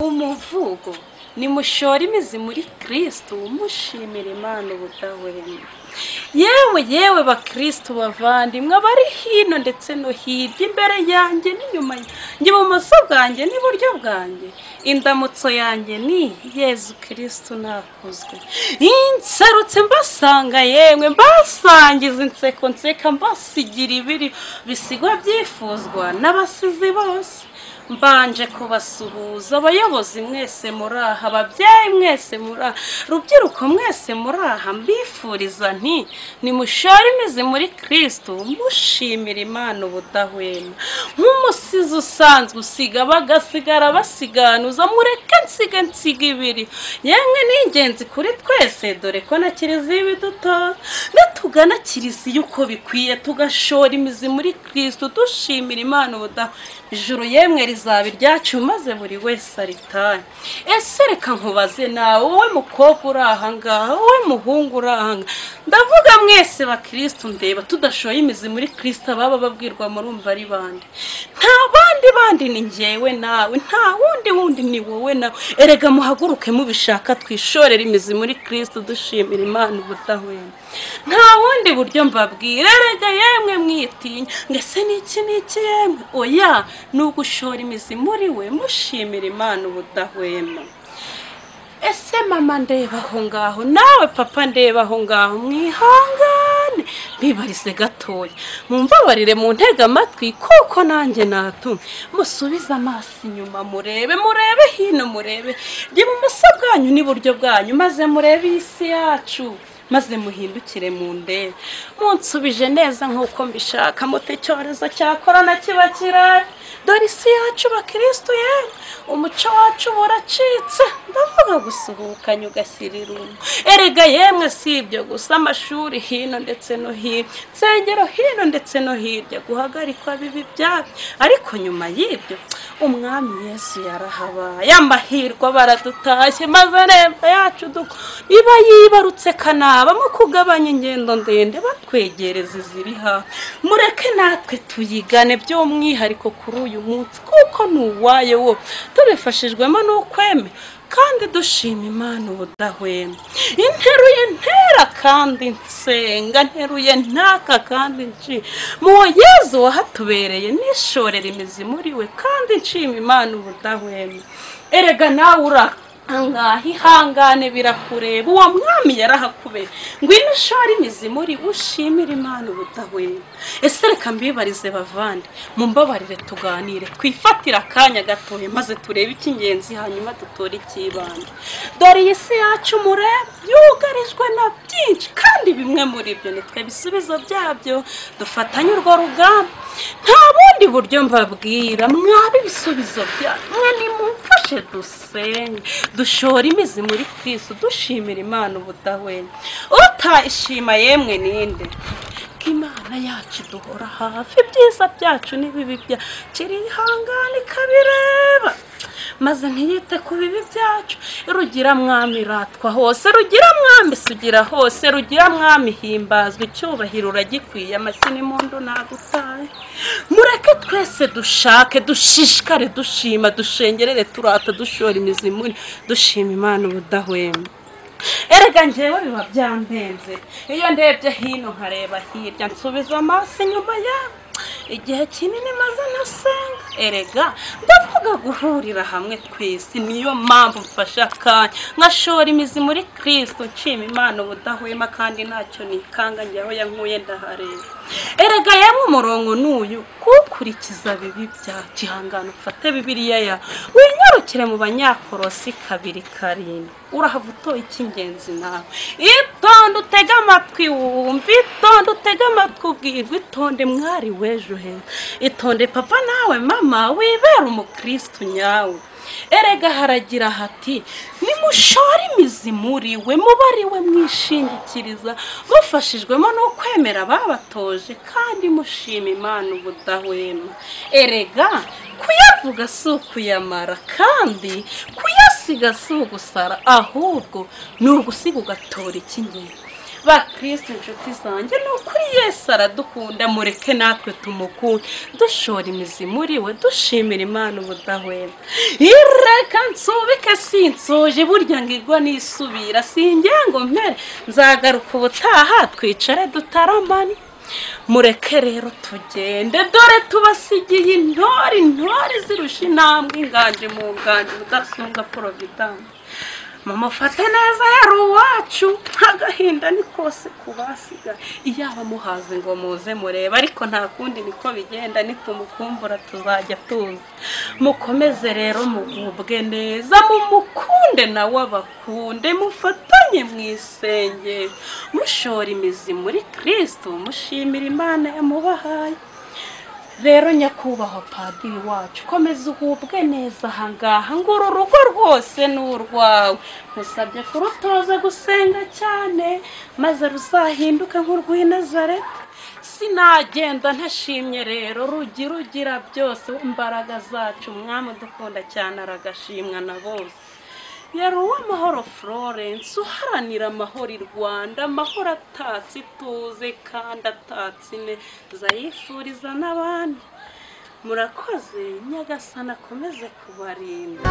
umuvugo nimushore imizi muri kirisito mushimira imana ubudahwema yewe yewe bakirisitu bavandimwe abari hino ndetse no hirya imbere yanjye n'inyuma yanjye ibumoso bwanjye n'iburyo bwanjye indamutso yanjye ni yezu kirisitu ntakuzwe inserutse mbasanga yemwe mbasangiza inseko nseka mbasigira ibiri bisigwa byifuzwa n'abasizi bose mbanje kubasuhuza abayobozi mwese muri aha ababyeyi mwese muri aha rubyiruko mwese muri aha mbifuriza nti nimushore imizi muri kirisito mushimira imana ubudahwema nk'umusizi usanzwe usiga bagasigara basiganuza mureke nsiga nsiga ibiri yemwe ni ingenzi kuri twese dore ko na kiliziya ibidutora natugana kiliziya uko bikwiye tugashora imizi muri kirisito dushimira imana ubudahwema ijuru yemwe rizaba iryacu maze buri wese aritanye ese reka nkubaze nawe wowe mukobwa uri ahangaha wowe muhungu uri ahangaha ndavuga mwese bakirisitu ndeba tudashoye imizi muri kirisita baba babwirwa murumva ari bande nta bandi bandi ni ngewe nawe nta wundi wundi ni wowe nawe erega muhaguruke mubishaka twishorere imizi muri kirisita dushimira imana ubudahwema nta bundi buryo mbabwira erega yemwe mwitinya ngese niki niki yemwe oya ni ugushora imizi muri we mushimira imana ubudahwema ese mama ndeba aho ngaho nawe papa ndeba aho ngaho mwihangane mbibarize gatoya mumbabarire mu ntege amatwi kuko nanjye natumwe musubize amaso inyuma murebe murebe hino murebe ibumoso bwanyu n'iburyo bwanyu maze murebe iyi si yacu maze muhindukire mu ndebe munsubije neza nk'uko mbishaka muto icyorezo cya korona kiba kirari dore isi yacu bakirisitu yewe umuco wacu buracitse ndavuga gusuhukanya ugashyira irungu erega yemwe si ibyo gusa amashuri hino ndetse no hino insengero hino ndetse no hirya guhagarikwa bibi byabyo ariko nyuma y'ibyo umwami yesu yarahabaye amahirwe baradutashye maze remba yacu duko iba yibarutse kanaba mu kugabanya ingendo ndende batwegereza iziri hafi mureke natwe tuyigane by'umwihariko kuri uyu munsi kuko ni uwayo wo tubifashijwemo n'ukweme kandi dushima imana ubudahwema interuye ntera kandi nsenga nteruye ntaka kandi nshima muwo yezu wahatubereye nishorera imizi muri we kandi nshima imana ubudahwema erega nawe uraka ahangaha ihangane birakureba uwo mwami yarahakubera ngwino ushore imizi muri ushimira imana ubudahwema ese reka mbibarize bavande mumbabarire tuganire twifatire akanya gatoya maze turebe icy'ingenzi hanyuma dutore icy'ibanze dore iyi si yacu mureba yugarijwe na byinshi kandi bimwe muri byo nitwe bisubizo byabyo dufatanye urwo rugamba nta bundi buryo mbabwira mwabe ibisubizo byanyu mwe nimumfashe dusenge dushora imizi muri kirisito dushimira imana ubudahwema utayishima yemwe ninde ko imana yacu duhora hafi ibyiza byacu n'ibibi byacu ihangane ikabireba maze ntiyite ku bibi byacu rugira mwami ratwa hose rugira mwami sugira hose rugira mwami himbazwa icyubahiro uragikwiye amashyi n'impundu nagutaye mureke twese dushake dushishikare dushima dushengerere turata dushora imizi muri dushima imana ubudahwema erega ngewe biba byampenze iyo ndebye hino nkareba hirya nsubiza amaso inyuma yawe igihe kinini maze nasenga erega ndavuga guhurira hamwe twese niyo mpamvu mfashe akanya nkashora imizi muri kirisito nshima imana ubudahwema kandi ntacyo nikanga njyaho yankuye ndahareba erega yamwe umurongo n'uyu kukurikiza bibi bya gihangano ufate bibiriya ya winyarukire mu banyakorosi kabiri karindwi urahava utoye icy'ingenzi nawe itonde utege amatwi wumva itonde utege amatwi ubwirwa itonde mwari w'ejo heza itonde papa nawe mama wibera umukirisitu nyawe erega haragira hati nimushore imizi muri we mubariwe mwishingikiriza mufashijwemo no kwemera ababatoje kandi mushima imana ubudahwema erega kuyavuga si ukuyamara kandi kuyasiga si ugusara ahubwo ni ugusiga ugatora icy'ingenzi bakristo inshuti zanjye ni ukuri yesu aradukunda mureke natwe tumukunde dushora imizi muri we dushimira imana ubudahwema ireka nsubike sinsuje burya ngo igwa nisubira sinjye ngo mpere nzagaruka ubutaha twicare dutaramane mureke rero tugende dore tubasigiye intore intore zirusha intambwe inganje mu nganje udasumbwa porovidanse mama ufate neza yari uwacu agahinda ni kose kubasiga iyaba muhaze ngo muze murebe ariko nta kundi niko bigenda nitumukumbura tuzajya tuza mukomeze rero mugubwe neza mumukunde nawe abakunde mufatanye mu isengesho mushora imizi muri kirisito mushimira imana yamubahaye rero nyakubahwa padiri wacu komeza uhubwe neza ahangaha ngo uru rugo rwose ni urwawe musabye kurutoza gusenga cyane maze ruzahinduke nk'urw'i nazareti sinagenda ntashimye rero rugira ugira byose imbaraga zacu umwami udukunda cyane aragashimwa na bose yari uw'amahoro florence uharanira amahoro i rwanda amahoro atatse ituze kandi atatse ineza yifuriza n'abandi murakoze nyagasana akomeze kubarinda